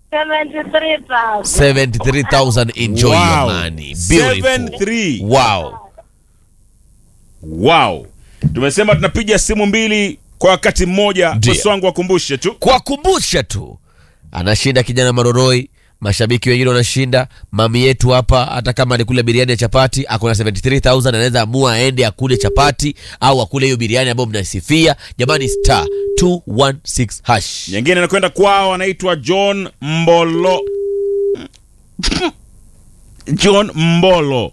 73,000. 73000 enjoy your Wow. money beautiful 73. wow Wow. Tumesema tunapiga simu mbili kwa wakati mmoja. Ndio. Bosi wangu wakumbushe tu. kuwakumbusha tu anashinda kijana maroroi mashabiki wengine wanashinda mami yetu hapa hata kama alikula biriani ya chapati akona 73000 anaweza amua aende akule chapati au akule hiyo biriani ambayo mnasifia jamani star 216 hash Nyingine inakwenda kwao, anaitwa John Mbolo. John Mbolo.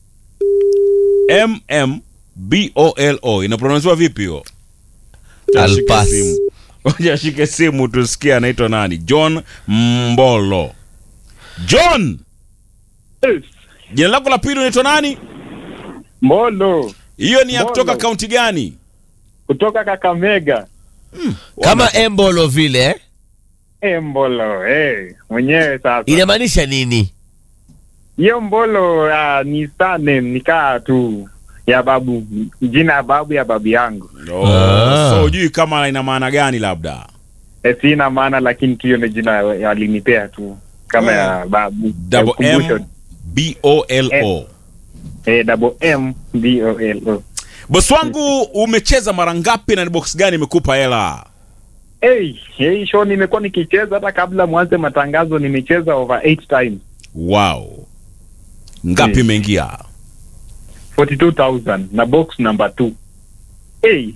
M M B O L O. Inaprononsiwa vipi hiyo? I'll Shike pass. simu. Ngoja shike simu tusikie anaitwa nani. John Mbolo. John, jina lako la pili unaitwa nani? Mbolo Hiyo ni ya Mbolo. kutoka kaunti gani? kutoka Kakamega. kama embolo vile eh? E, Mbolo eh, mwenyewe sasa. inamaanisha nini Hiyo Mbolo uh, ni surname nikaa tu ya babu, jina ya babu ya babu yangu. Oh, Ah. so hujui kama ina maana gani labda. E, sina maana lakini tu hiyo ndio jina walinipea tu kama ya babu. Double Ya ukumbusho. M B O L O. Eh, double M B O L O. Bosi wangu umecheza mara ngapi na ni box gani imekupa hela? Hey, hey, show nimekuwa nikicheza hata kabla mwanze matangazo nimecheza over 8 times. Wow. Ngapi Mm. imeingia? 42,000 na box number 2. Hey,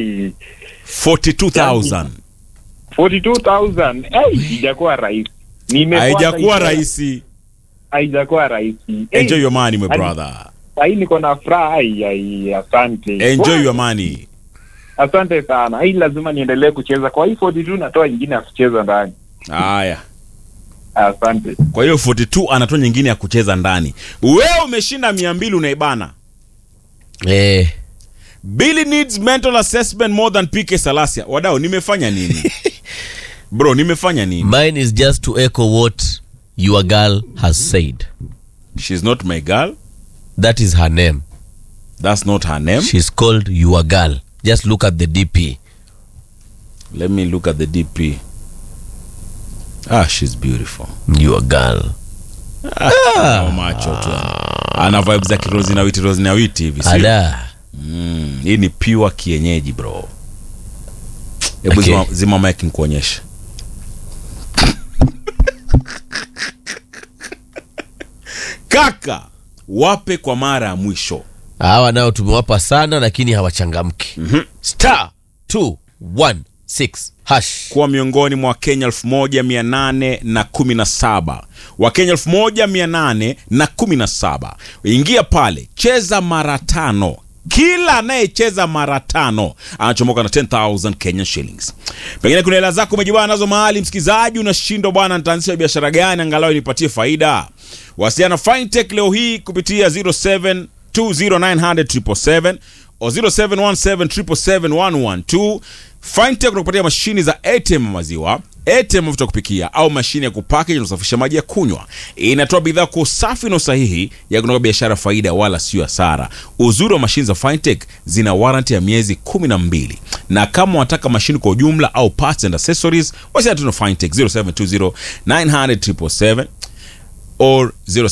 42,000. 42,000. Hey, haijakuwa rahisi. Nimepata Haijakuwa hiyo- rahisi. Haijakuwa rahisi. Hey, Enjoy your money my Hadi- brother. Sahii niko na furaha. Ai, ai, asante. Enjoy Wow, your money. Asante sana. Hii lazima niendelee kucheza. Kwa hii 42 natoa ingine ya kucheza ndani. Haya. Asante. Kwa hiyo 42 anatoa nyingine ya kucheza ndani. Wewe umeshinda 200 unaibana. eh, Billy needs mental assessment more than PK Salasia. Wadau nimefanya nini? Bro, nimefanya nini? mine is just to echo what your girl has said She's not my girl. that is her name That's not her name. she's called your girl just look at the dp Let me look at the DP. Ah, she's beautiful. your girl Ah. macho tu. Ana vibes za kirozi na witi rozi na witi hivi. sio? ada Mm, hii ni pure kienyeji bro. Hebu Okay. zima, zima mic nikuonyeshe. Kaka, wape kwa mara ya mwisho. hawa nao tumewapa sana lakini hawachangamki star 216 hash kuwa miongoni mwa Wakenya 1817 Wakenya 1817 ingia pale, cheza mara tano. Kila anayecheza mara tano anachomoka na 10000 Kenyan shillings. Pengine kuna hela zako umejibana nazo mahali, msikizaji, unashindwa bwana, nitaanzisha biashara gani angalau nipatie faida? Wasiliana na Fintech leo hii kupitia 0720900777 o 0717771112. Fintech unakupatia mashini za ATM ya maziwa, ATM mafuta ya kupikia au mashine ya kupackage na kusafisha maji ya kunywa. Inatoa bidhaa kwa usafi na usahihi ya kutoka biashara faida wala sio hasara. Uzuri wa mashine za Fintech zina warranty ya miezi 12 na kama unataka mashine kwa ujumla au parts and accessories, wasiliana tu na Fintech 0720900777 or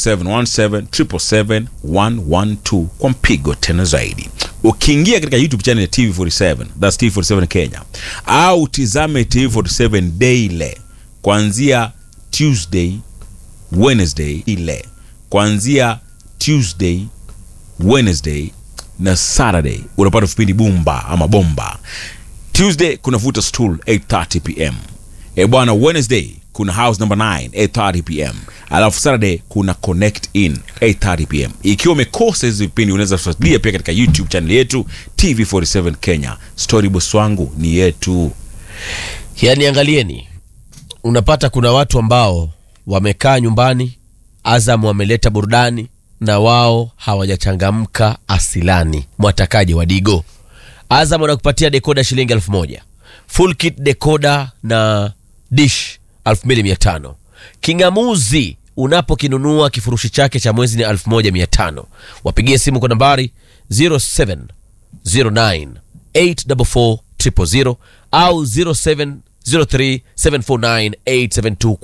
0717771112 kwa mpigo tena zaidi. Ukiingia katika YouTube channel ya TV47, that's TV47 Kenya, au tizame TV47 daily kuanzia Tuesday, Wednesday ile kuanzia Tuesday, Wednesday na Saturday unapata vipindi bumba ama bomba. Tuesday kuna vuta stool 8:30 pm. E bwana, Wednesday kuna house number 9 8:30 pm, alafu Saturday kuna connect in 8:30 pm. Ikiwa umekosa hizi vipindi, unaweza kufuatilia pia katika YouTube channel yetu TV47 Kenya. Story boss wangu ni yetu. yaani angalieni unapata kuna watu ambao wamekaa nyumbani azam wameleta burudani na wao hawajachangamka asilani mwatakaji wa digo azam wanakupatia dekoda shilingi elfu moja full kit dekoda na dish 2500 kingamuzi unapokinunua kifurushi chake cha mwezi ni 1500 wapigie simu kwa nambari 07 09 844 000 au 0703 749 872